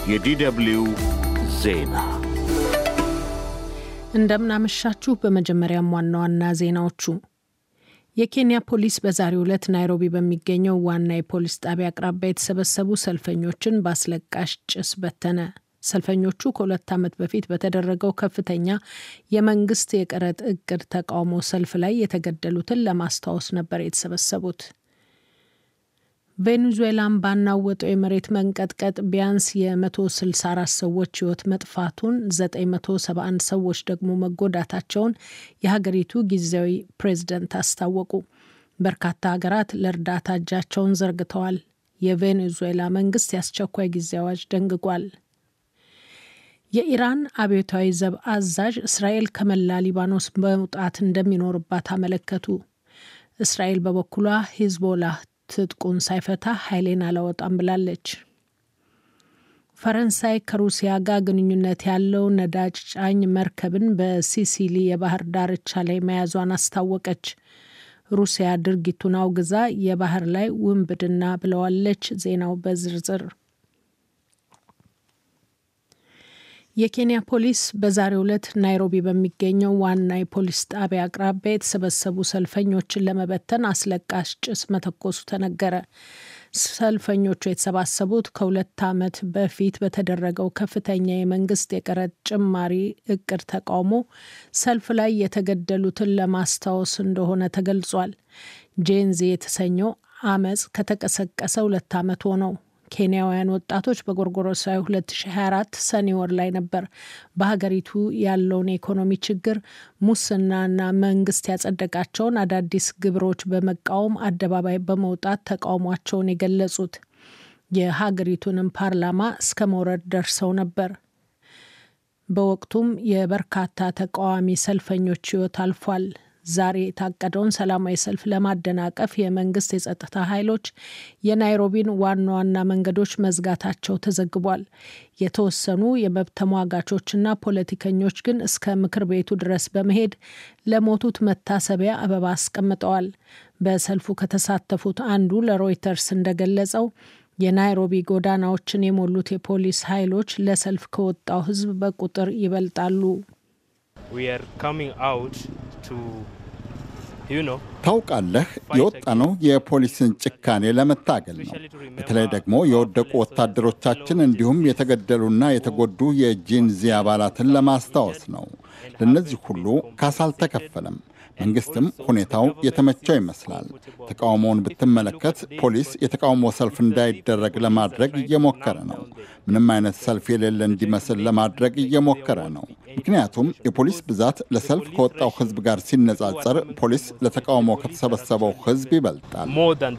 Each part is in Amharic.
የዲደብልዩ ዜና እንደምናመሻችሁ። በመጀመሪያም ዋና ዋና ዜናዎቹ የኬንያ ፖሊስ በዛሬው ዕለት ናይሮቢ በሚገኘው ዋና የፖሊስ ጣቢያ አቅራቢያ የተሰበሰቡ ሰልፈኞችን በአስለቃሽ ጭስ በተነ። ሰልፈኞቹ ከሁለት ዓመት በፊት በተደረገው ከፍተኛ የመንግስት የቀረጥ እቅድ ተቃውሞ ሰልፍ ላይ የተገደሉትን ለማስታወስ ነበር የተሰበሰቡት። ቬኔዙዌላን ባናወጠው የመሬት መንቀጥቀጥ ቢያንስ የ164 ሰዎች ሕይወት መጥፋቱን 971 ሰዎች ደግሞ መጎዳታቸውን የሀገሪቱ ጊዜያዊ ፕሬዝደንት አስታወቁ። በርካታ ሀገራት ለእርዳታ እጃቸውን ዘርግተዋል። የቬኔዙዌላ መንግስት የአስቸኳይ ጊዜ አዋጅ ደንግጓል። የኢራን አብዮታዊ ዘብ አዛዥ እስራኤል ከመላ ሊባኖስ መውጣት እንደሚኖርባት አመለከቱ። እስራኤል በበኩሏ ሂዝቦላህ ትጥቁን ሳይፈታ ኃይሌን አላወጣም ብላለች። ፈረንሳይ ከሩሲያ ጋር ግንኙነት ያለው ነዳጅ ጫኝ መርከብን በሲሲሊ የባህር ዳርቻ ላይ መያዟን አስታወቀች። ሩሲያ ድርጊቱን አውግዛ የባህር ላይ ውንብድና ብለዋለች። ዜናው በዝርዝር የኬንያ ፖሊስ በዛሬው ዕለት ናይሮቢ በሚገኘው ዋና የፖሊስ ጣቢያ አቅራቢያ የተሰበሰቡ ሰልፈኞችን ለመበተን አስለቃሽ ጭስ መተኮሱ ተነገረ። ሰልፈኞቹ የተሰባሰቡት ከሁለት ዓመት በፊት በተደረገው ከፍተኛ የመንግስት የቀረጥ ጭማሪ እቅድ ተቃውሞ ሰልፍ ላይ የተገደሉትን ለማስታወስ እንደሆነ ተገልጿል። ጄንዚ የተሰኘው አመፅ ከተቀሰቀሰ ሁለት ዓመት ሆነው። ኬንያውያን ወጣቶች በጎርጎሮሳዊ 2024 ሰኔ ወር ላይ ነበር በሀገሪቱ ያለውን የኢኮኖሚ ችግር፣ ሙስናና መንግስት ያጸደቃቸውን አዳዲስ ግብሮች በመቃወም አደባባይ በመውጣት ተቃውሟቸውን የገለጹት። የሀገሪቱንም ፓርላማ እስከ መውረድ ደርሰው ነበር። በወቅቱም የበርካታ ተቃዋሚ ሰልፈኞች ሕይወት አልፏል። ዛሬ የታቀደውን ሰላማዊ ሰልፍ ለማደናቀፍ የመንግስት የጸጥታ ኃይሎች የናይሮቢን ዋና ዋና መንገዶች መዝጋታቸው ተዘግቧል። የተወሰኑ የመብት ተሟጋቾችና ፖለቲከኞች ግን እስከ ምክር ቤቱ ድረስ በመሄድ ለሞቱት መታሰቢያ አበባ አስቀምጠዋል። በሰልፉ ከተሳተፉት አንዱ ለሮይተርስ እንደገለጸው የናይሮቢ ጎዳናዎችን የሞሉት የፖሊስ ኃይሎች ለሰልፍ ከወጣው ሕዝብ በቁጥር ይበልጣሉ። ታውቃለህ፣ የወጣነው የፖሊስን ጭካኔ ለመታገል ነው። በተለይ ደግሞ የወደቁ ወታደሮቻችን እንዲሁም የተገደሉና የተጎዱ የጂንዚ አባላትን ለማስታወስ ነው። ለእነዚህ ሁሉ ካሳ አልተከፈለም። መንግስትም ሁኔታው የተመቸው ይመስላል። ተቃውሞውን ብትመለከት ፖሊስ የተቃውሞ ሰልፍ እንዳይደረግ ለማድረግ እየሞከረ ነው። ምንም አይነት ሰልፍ የሌለ እንዲመስል ለማድረግ እየሞከረ ነው። ምክንያቱም የፖሊስ ብዛት ለሰልፍ ከወጣው ህዝብ ጋር ሲነጻጸር ፖሊስ ለተቃውሞ ከተሰበሰበው ህዝብ ይበልጣል።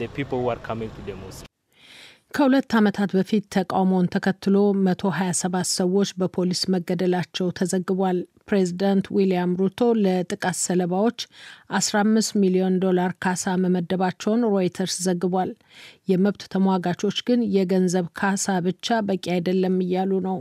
ከሁለት ዓመታት በፊት ተቃውሞውን ተከትሎ 127 ሰዎች በፖሊስ መገደላቸው ተዘግቧል። ፕሬዚዳንት ዊልያም ሩቶ ለጥቃት ሰለባዎች 15 ሚሊዮን ዶላር ካሳ መመደባቸውን ሮይተርስ ዘግቧል። የመብት ተሟጋቾች ግን የገንዘብ ካሳ ብቻ በቂ አይደለም እያሉ ነው።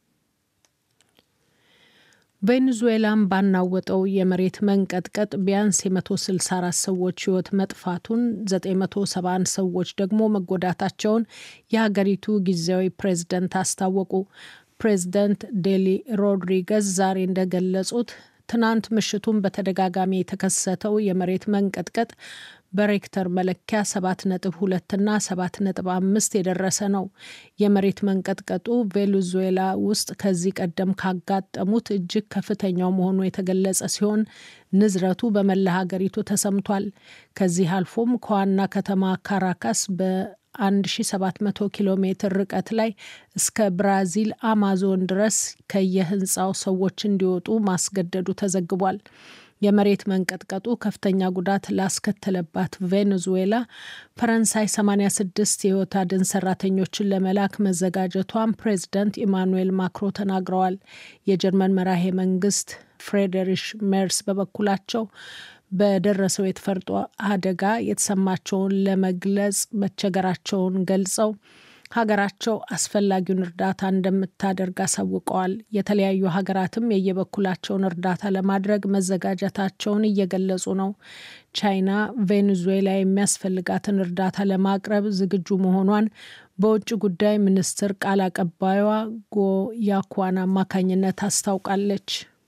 ቬኔዙዌላን ባናወጠው የመሬት መንቀጥቀጥ ቢያንስ የ164 ሰዎች ህይወት መጥፋቱን 971 ሰዎች ደግሞ መጎዳታቸውን የሀገሪቱ ጊዜያዊ ፕሬዝደንት አስታወቁ። ፕሬዝደንት ዴሊ ሮድሪገዝ ዛሬ እንደገለጹት ትናንት ምሽቱን በተደጋጋሚ የተከሰተው የመሬት መንቀጥቀጥ በሬክተር መለኪያ 7.2 እና 7.5 የደረሰ ነው። የመሬት መንቀጥቀጡ ቬኔዙዌላ ውስጥ ከዚህ ቀደም ካጋጠሙት እጅግ ከፍተኛው መሆኑ የተገለጸ ሲሆን ንዝረቱ በመላ ሀገሪቱ ተሰምቷል። ከዚህ አልፎም ከዋና ከተማ ካራካስ በ1700 ኪሎ ሜትር ርቀት ላይ እስከ ብራዚል አማዞን ድረስ ከየህንፃው ሰዎች እንዲወጡ ማስገደዱ ተዘግቧል። የመሬት መንቀጥቀጡ ከፍተኛ ጉዳት ላስከተለባት ቬኔዙዌላ ፈረንሳይ 86 የህይወት አድን ሰራተኞችን ለመላክ መዘጋጀቷን ፕሬዚዳንት ኢማኑኤል ማክሮ ተናግረዋል። የጀርመን መራሄ መንግስት ፍሬድሪሽ ሜርስ በበኩላቸው በደረሰው የተፈጥሮ አደጋ የተሰማቸውን ለመግለጽ መቸገራቸውን ገልጸው ሀገራቸው አስፈላጊውን እርዳታ እንደምታደርግ አሳውቀዋል። የተለያዩ ሀገራትም የየበኩላቸውን እርዳታ ለማድረግ መዘጋጀታቸውን እየገለጹ ነው። ቻይና ቬኔዙዌላ የሚያስፈልጋትን እርዳታ ለማቅረብ ዝግጁ መሆኗን በውጭ ጉዳይ ሚኒስትር ቃል አቀባዩዋ ጎ ያኳን አማካኝነት አስታውቃለች።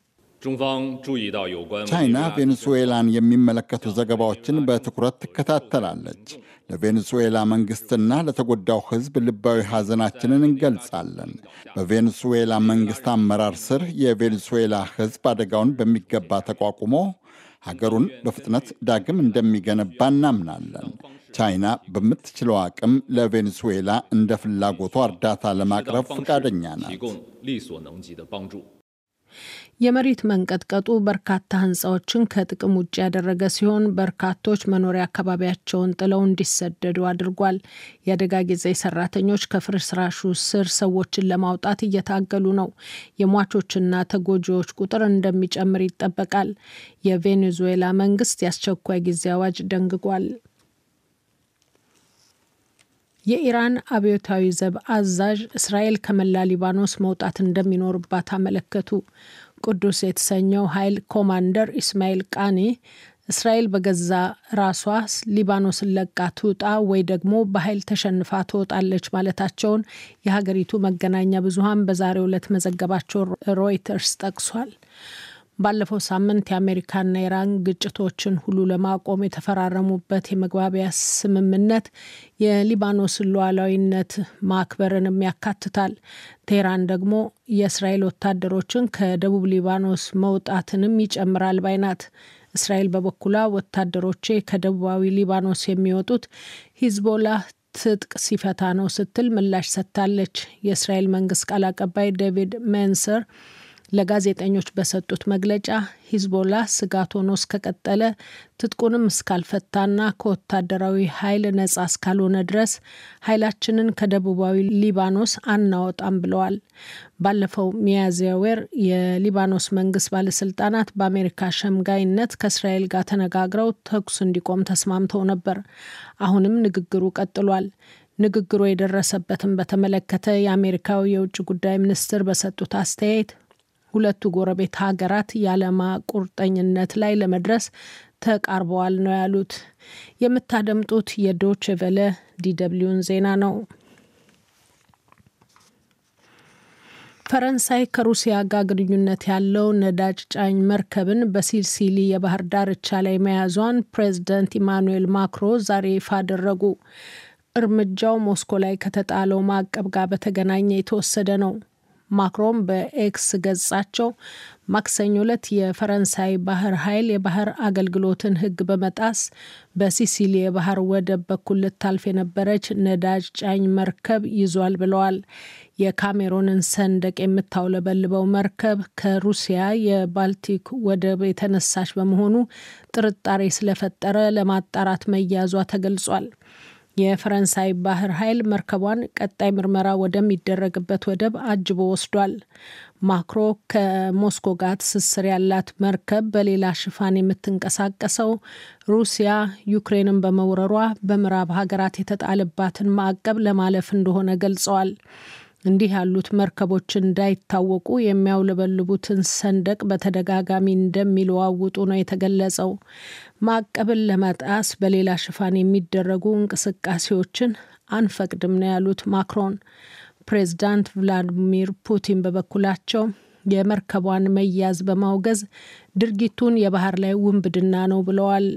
ቻይና ቬኔዙዌላን የሚመለከቱ ዘገባዎችን በትኩረት ትከታተላለች። ለቬኔዙዌላ መንግስትና ለተጎዳው ሕዝብ ልባዊ ሐዘናችንን እንገልጻለን። በቬኔዙዌላ መንግስት አመራር ስር የቬኔዙዌላ ሕዝብ አደጋውን በሚገባ ተቋቁሞ ሀገሩን በፍጥነት ዳግም እንደሚገነባ እናምናለን። ቻይና በምትችለው አቅም ለቬኔዙዌላ እንደ ፍላጎቷ እርዳታ ለማቅረብ ፈቃደኛ ናት። የመሬት መንቀጥቀጡ በርካታ ሕንፃዎችን ከጥቅም ውጭ ያደረገ ሲሆን በርካቶች መኖሪያ አካባቢያቸውን ጥለው እንዲሰደዱ አድርጓል። የአደጋ ጊዜ ሰራተኞች ከፍርስራሹ ስር ሰዎችን ለማውጣት እየታገሉ ነው። የሟቾችና ተጎጂዎች ቁጥር እንደሚጨምር ይጠበቃል። የቬኔዙዌላ መንግስት የአስቸኳይ ጊዜ አዋጅ ደንግጓል። የኢራን አብዮታዊ ዘብ አዛዥ እስራኤል ከመላ ሊባኖስ መውጣት እንደሚኖርባት አመለከቱ። ቅዱስ የተሰኘው ኃይል ኮማንደር ኢስማኤል ቃኒ እስራኤል በገዛ ራሷ ሊባኖስን ለቃ ትውጣ ወይ ደግሞ በኃይል ተሸንፋ ትወጣለች ማለታቸውን የሀገሪቱ መገናኛ ብዙኃን በዛሬው ዕለት መዘገባቸው ሮይተርስ ጠቅሷል። ባለፈው ሳምንት የአሜሪካና ኢራን ግጭቶችን ሁሉ ለማቆም የተፈራረሙበት የመግባቢያ ስምምነት የሊባኖስን ሉዓላዊነት ማክበርንም ያካትታል። ቴህራን ደግሞ የእስራኤል ወታደሮችን ከደቡብ ሊባኖስ መውጣትንም ይጨምራል ባይ ናት። እስራኤል በበኩሏ ወታደሮቼ ከደቡባዊ ሊባኖስ የሚወጡት ሂዝቦላ ትጥቅ ሲፈታ ነው ስትል ምላሽ ሰጥታለች። የእስራኤል መንግስት ቃል አቀባይ ዴቪድ ሜንሰር ለጋዜጠኞች በሰጡት መግለጫ ሂዝቦላ ስጋት ሆኖ እስከቀጠለ ትጥቁንም እስካልፈታና ከወታደራዊ ኃይል ነጻ እስካልሆነ ድረስ ኃይላችንን ከደቡባዊ ሊባኖስ አናወጣም ብለዋል። ባለፈው ሚያዝያ ወር የሊባኖስ መንግስት ባለስልጣናት በአሜሪካ ሸምጋይነት ከእስራኤል ጋር ተነጋግረው ተኩስ እንዲቆም ተስማምተው ነበር። አሁንም ንግግሩ ቀጥሏል። ንግግሩ የደረሰበትን በተመለከተ የአሜሪካው የውጭ ጉዳይ ሚኒስትር በሰጡት አስተያየት ሁለቱ ጎረቤት ሀገራት የዓላማ ቁርጠኝነት ላይ ለመድረስ ተቃርበዋል ነው ያሉት። የምታደምጡት የዶች ቨለ ዲደብሊውን ዜና ነው። ፈረንሳይ ከሩሲያ ጋር ግንኙነት ያለው ነዳጅ ጫኝ መርከብን በሲሲሊ የባህር ዳርቻ ላይ መያዟን ፕሬዚደንት ኢማኑኤል ማክሮ ዛሬ ይፋ አደረጉ። እርምጃው ሞስኮ ላይ ከተጣለው ማዕቀብ ጋር በተገናኘ የተወሰደ ነው። ማክሮን በኤክስ ገጻቸው ማክሰኞ ዕለት የፈረንሳይ ባህር ኃይል የባህር አገልግሎትን ሕግ በመጣስ በሲሲሊ የባህር ወደብ በኩል ልታልፍ የነበረች ነዳጅ ጫኝ መርከብ ይዟል ብለዋል። የካሜሮንን ሰንደቅ የምታውለበልበው መርከብ ከሩሲያ የባልቲክ ወደብ የተነሳች በመሆኑ ጥርጣሬ ስለፈጠረ ለማጣራት መያዟ ተገልጿል። የፈረንሳይ ባህር ኃይል መርከቧን ቀጣይ ምርመራ ወደሚደረግበት ወደብ አጅቦ ወስዷል። ማክሮ ከሞስኮ ጋር ትስስር ያላት መርከብ በሌላ ሽፋን የምትንቀሳቀሰው ሩሲያ ዩክሬንን በመውረሯ በምዕራብ ሀገራት የተጣለባትን ማዕቀብ ለማለፍ እንደሆነ ገልጸዋል። እንዲህ ያሉት መርከቦች እንዳይታወቁ የሚያውለበልቡትን ሰንደቅ በተደጋጋሚ እንደሚለዋውጡ ነው የተገለጸው። ማዕቀብን ለመጣስ በሌላ ሽፋን የሚደረጉ እንቅስቃሴዎችን አንፈቅድም ነው ያሉት ማክሮን። ፕሬዚዳንት ቭላዲሚር ፑቲን በበኩላቸው የመርከቧን መያዝ በማውገዝ ድርጊቱን የባህር ላይ ውንብድና ነው ብለዋል።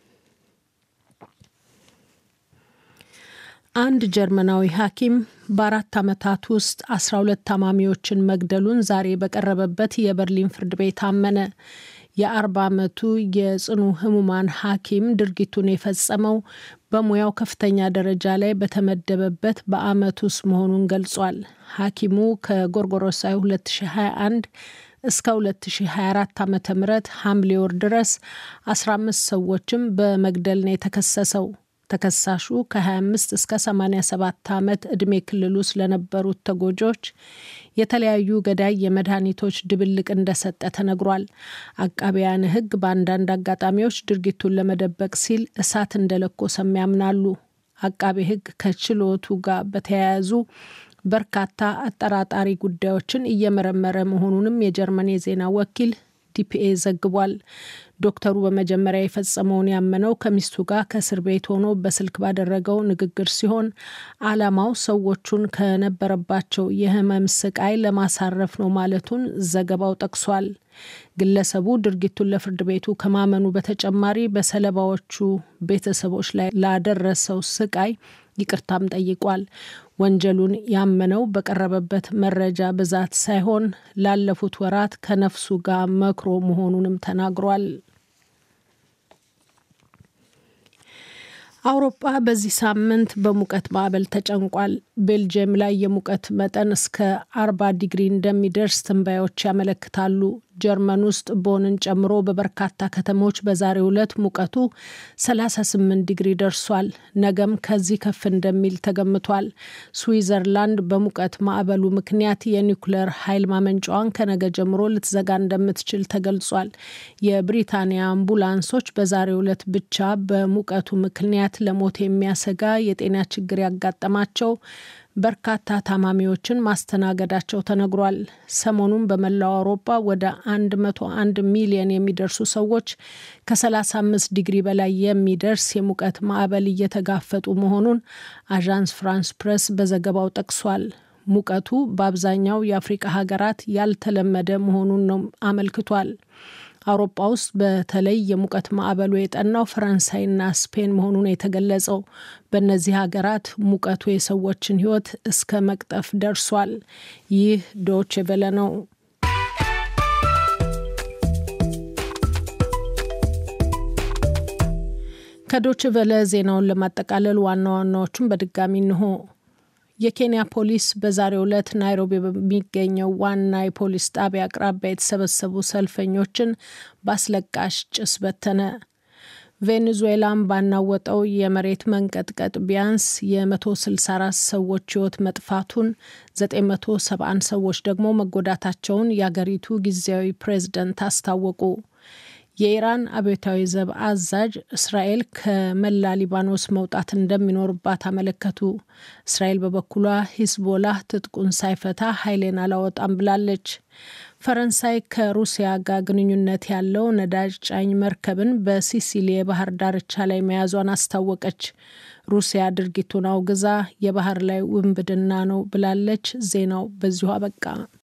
አንድ ጀርመናዊ ሐኪም በአራት ዓመታት ውስጥ አስራ ሁለት ታማሚዎችን መግደሉን ዛሬ በቀረበበት የበርሊን ፍርድ ቤት አመነ። የአርባ ዓመቱ የጽኑ ህሙማን ሐኪም ድርጊቱን የፈጸመው በሙያው ከፍተኛ ደረጃ ላይ በተመደበበት በአመት ውስጥ መሆኑን ገልጿል። ሐኪሙ ከጎርጎሮሳዊ 2021 እስከ 2024 ዓ ም ሐምሌ ወር ድረስ 15 ሰዎችም በመግደል ነው የተከሰሰው። ተከሳሹ ከ25 እስከ 87 ዓመት ዕድሜ ክልል ውስጥ ለነበሩት ተጎጂዎች የተለያዩ ገዳይ የመድኃኒቶች ድብልቅ እንደሰጠ ተነግሯል። አቃቢያን ሕግ በአንዳንድ አጋጣሚዎች ድርጊቱን ለመደበቅ ሲል እሳት እንደለኮሰም ያምናሉ። አቃቤ ሕግ ከችሎቱ ጋር በተያያዙ በርካታ አጠራጣሪ ጉዳዮችን እየመረመረ መሆኑንም የጀርመን የዜና ወኪል ዲፒኤ ዘግቧል። ዶክተሩ በመጀመሪያ የፈጸመውን ያመነው ከሚስቱ ጋር ከእስር ቤት ሆኖ በስልክ ባደረገው ንግግር ሲሆን ዓላማው ሰዎቹን ከነበረባቸው የህመም ስቃይ ለማሳረፍ ነው ማለቱን ዘገባው ጠቅሷል። ግለሰቡ ድርጊቱን ለፍርድ ቤቱ ከማመኑ በተጨማሪ በሰለባዎቹ ቤተሰቦች ላይ ላደረሰው ስቃይ ይቅርታም ጠይቋል። ወንጀሉን ያመነው በቀረበበት መረጃ ብዛት ሳይሆን ላለፉት ወራት ከነፍሱ ጋር መክሮ መሆኑንም ተናግሯል። አውሮፓ በዚህ ሳምንት በሙቀት ማዕበል ተጨንቋል። ቤልጅየም ላይ የሙቀት መጠን እስከ አርባ ዲግሪ እንደሚደርስ ትንባዮች ያመለክታሉ። ጀርመን ውስጥ ቦንን ጨምሮ በበርካታ ከተሞች በዛሬው ዕለት ሙቀቱ 38 ዲግሪ ደርሷል። ነገም ከዚህ ከፍ እንደሚል ተገምቷል። ስዊዘርላንድ በሙቀት ማዕበሉ ምክንያት የኒውክሌር ኃይል ማመንጫዋን ከነገ ጀምሮ ልትዘጋ እንደምትችል ተገልጿል። የብሪታንያ አምቡላንሶች በዛሬው ዕለት ብቻ በሙቀቱ ምክንያት ለሞት የሚያሰጋ የጤና ችግር ያጋጠማቸው በርካታ ታማሚዎችን ማስተናገዳቸው ተነግሯል። ሰሞኑን በመላው አውሮፓ ወደ 101 ሚሊዮን የሚደርሱ ሰዎች ከ35 ዲግሪ በላይ የሚደርስ የሙቀት ማዕበል እየተጋፈጡ መሆኑን አዣንስ ፍራንስ ፕሬስ በዘገባው ጠቅሷል። ሙቀቱ በአብዛኛው የአፍሪቃ ሀገራት ያልተለመደ መሆኑን ነው አመልክቷል። አውሮፓ ውስጥ በተለይ የሙቀት ማዕበሉ የጠናው ፈረንሳይና ስፔን መሆኑን የተገለጸው በእነዚህ ሀገራት ሙቀቱ የሰዎችን ሕይወት እስከ መቅጠፍ ደርሷል። ይህ ዶች ቬለ ነው። ከዶች ቬለ ዜናውን ለማጠቃለል ዋና ዋናዎቹን በድጋሚ እንሆ። የኬንያ ፖሊስ በዛሬው ዕለት ናይሮቢ በሚገኘው ዋና የፖሊስ ጣቢያ አቅራቢያ የተሰበሰቡ ሰልፈኞችን በአስለቃሽ ጭስ በተነ። ቬኔዙዌላን ባናወጠው የመሬት መንቀጥቀጥ ቢያንስ የ164 ሰዎች ሕይወት መጥፋቱን 971 ሰዎች ደግሞ መጎዳታቸውን የአገሪቱ ጊዜያዊ ፕሬዝደንት አስታወቁ። የኢራን አብዮታዊ ዘብ አዛዥ እስራኤል ከመላ ሊባኖስ መውጣት እንደሚኖርባት አመለከቱ። እስራኤል በበኩሏ ሂዝቦላህ ትጥቁን ሳይፈታ ኃይሌን አላወጣም ብላለች። ፈረንሳይ ከሩሲያ ጋር ግንኙነት ያለው ነዳጅ ጫኝ መርከብን በሲሲሊ የባህር ዳርቻ ላይ መያዟን አስታወቀች። ሩሲያ ድርጊቱን አውግዛ የባህር ላይ ውንብድና ነው ብላለች። ዜናው በዚሁ አበቃ።